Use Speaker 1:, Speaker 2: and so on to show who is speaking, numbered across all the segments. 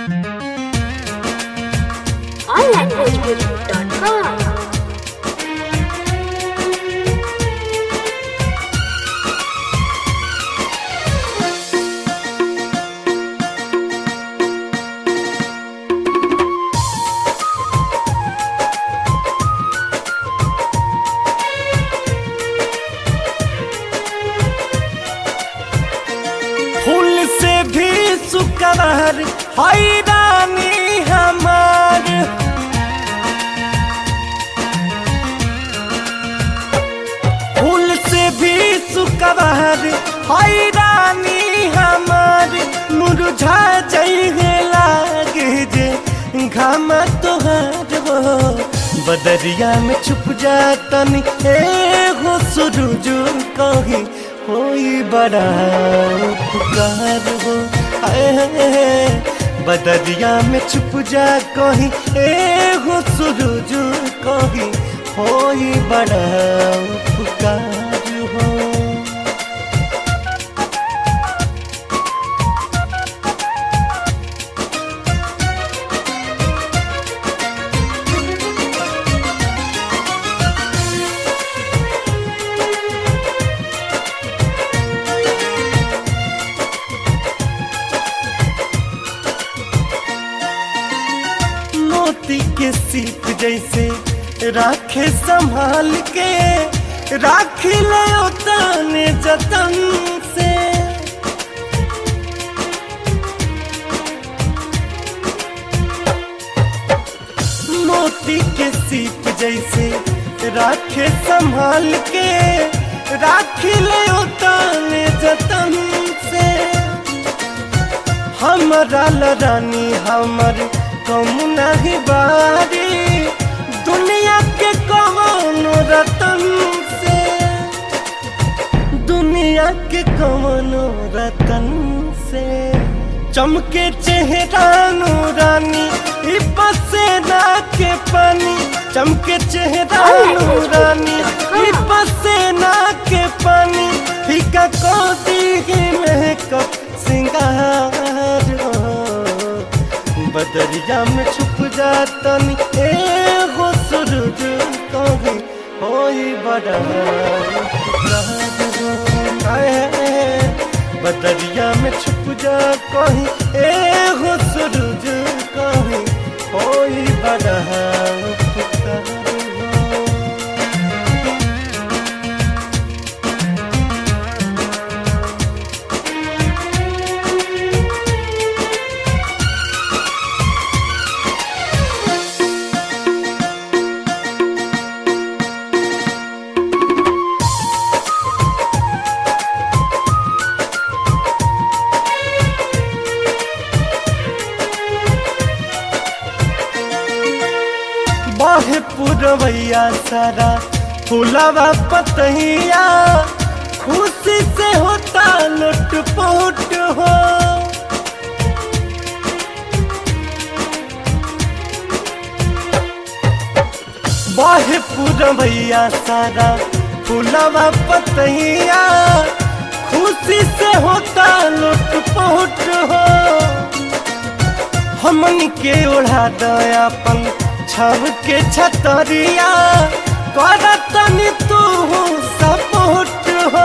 Speaker 1: onlanguageguru.com
Speaker 2: फूल से भी सुकरार हैरानी हमार फूल से भी सुकरार हैरानी हमार मुरझा जाइए लागे जे घाम तोहार हो बदरिया में छुप जातनी एगो सुरुज कही होई बड़ा उपकार हो आए हैं, बदरिया में छुप जा कहीं एगो सुरुज कही होई बड़ा उपकार हो मोती के सीप जैसे राखे संभाल के राख ले तने जतन से मोती के सीप जैसे राखे संभाल के राख ले तने जतन से हमरा लरानी हमर कम नहीं बारी दुनिया के कौनो रतन से दुनिया के कौनो रतन से चमके चेहरा नूरानी ई पसेना के पानी चमके चेहरा नूरानी ई पसेना के पानी फीका को दी मेकअप सिंगार हो बदरिया में छुप जातनी एगो सूरज कहीं होई बड़ा उपकार हो। आए, बदरिया में छुप जा कहीं एगो सूरज कहीं होई बड़ा उपकार हो। बाहे पुरवैया सारा फुलावा पतैया खुशी से होता लुट पुट हो बाहे पुरवैया सारा फुलावा पतैया खुशी से होता लुट पुट हो हमन के ओढ़ा दयापन छब के छतरिया करतनी तू सपोर्ट हो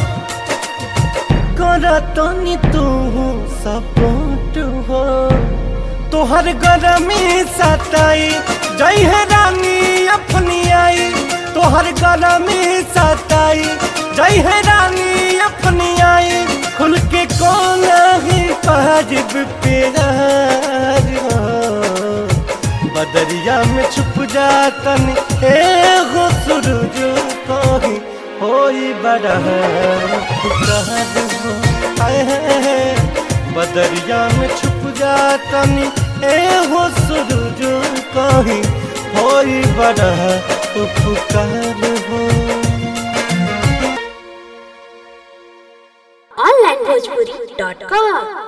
Speaker 2: करतनी तू सपोर्ट हो तोहर गरमी सताई जय है रानी अपनी आई तोहर गरमी सताई जय है रानी अपनी आई खुल के कौन ही पाजिब प्यार हो बदरिया में छुप जातन एगो सूरज कहीं होई बड़ा उपकार हो आए हैं, बदरिया में छुप जातन एगो सूरज कहीं होई बड़ा उपकार हो
Speaker 1: onlanguageguru.com